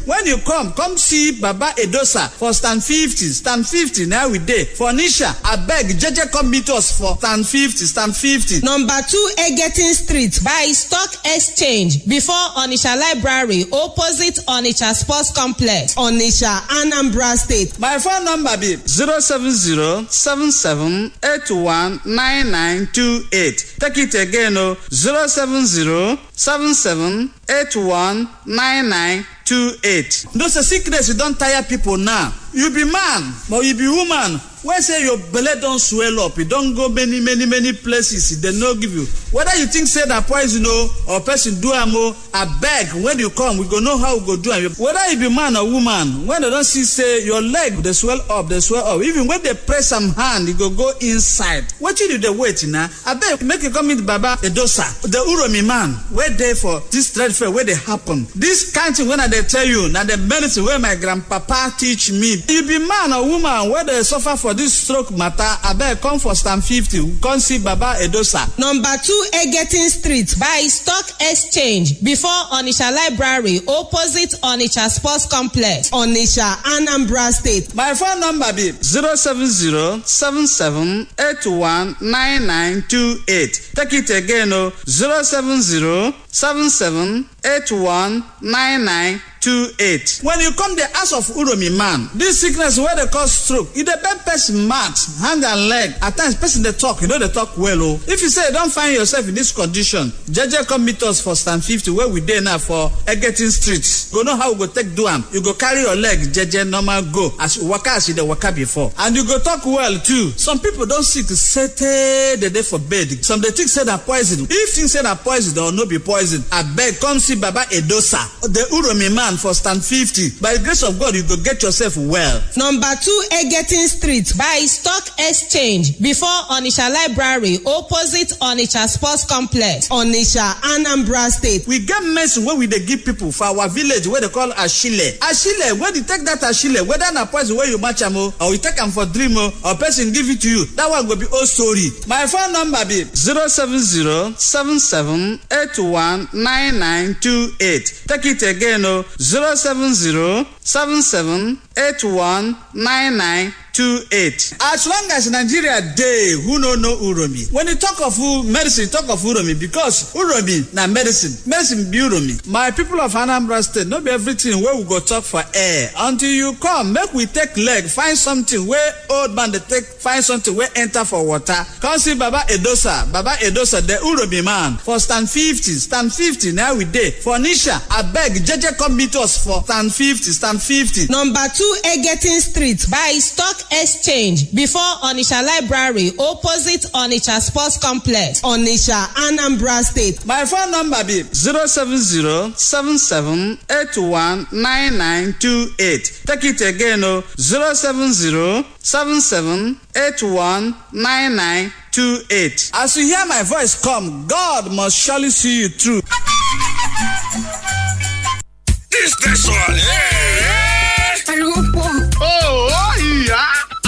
when you come come see baba edosa for stand fifty stand fifty na we dey for nisha abeg jeje come meet us for stand fifty stand fifty. number two egetin street by stock exchange before onitsha library opposite onitsha sports complex onitsha anambra state. my phone number be zero seven zero seven seven eight one nine nine two eight take it again o zero seven zero seven seven eight one nine nine two eight. those sickness don tire people now you be man but you be woman wey say your belle don swell up e don go many many many places e dem no give you whether you think say na poison o or person do am o abeg when you come we go know how we go do am whether you be man or woman when dem don see say your leg dey swell up dey swell up even when dey press am hand e go go inside wetin you dey wait na abeg make you come meet baba edosa the uromi man wey dey for dis trade fair wey dey happen dis kind thing wey i dey tell you na the medicine wey my grandpapa teach me you be man or woman wey dey suffer for dis stroke matter abeg come for stand fifty come see baba edosa. number two egetin street by stock exchange before onitsha library opposite onitsha sports complex onitsha anambra state. my phone number be zero seven zero seven seven eight one nine nine two eight take it again o zero seven zero seven seven eight one nine nine two eight. when you come the house of uromi man this sickness wey dey cause stroke e dey bend person mouth hand and leg at times person dey talk you no dey talk well o if you say you don find yourself in this condition jeje come meet us for stand fifty wey we dey now for egetin street go know how we go take do am you go carry your leg jeje normal go as you waka as you dey waka before and you go talk well too some people don sick sotey dey dey for bed some dey think say na poison if think say na poison or no be poison abeg come see baba edosa the uromi man for stand fifty by the grace of god you go get yourself well. number two egetin street by stock exchange before onitsha library opposite onitsha sports complex onitsha anambra state. we get medicine wey we dey give people for our village wey dey call ashile ashile when you take that ashile whether na poison wey you match am o or you take am for dream o or person give it to you that one go be old story my phone number be zero seven zero seven seven eight one nine nine two eight take it again o zero seven zero seven seven eight one nine nine two eight. as long as nigeria dey who no know uromi when you talk of medicine talk of uromi because uromi na medicine medicine be uromi my people of anambra state no be everything wey we go talk for air until you come make we take leg find something wey old man dey take find something wey enter for water come see baba edosa baba edosa the uromi man for stand fifty stand fifty na we dey for nisha abeg jeje come meet us for stand fifty stand fifty. number two egetin street by stock exchange before onitsha library opposite onitsha sports complex onitsha anambra state. my phone number be zero seven zero seven seven eight one nine nine two eight take it again o zero seven zero seven seven eight one nine nine two eight. as you hear my voice come god must surely see you through. This station, yeah.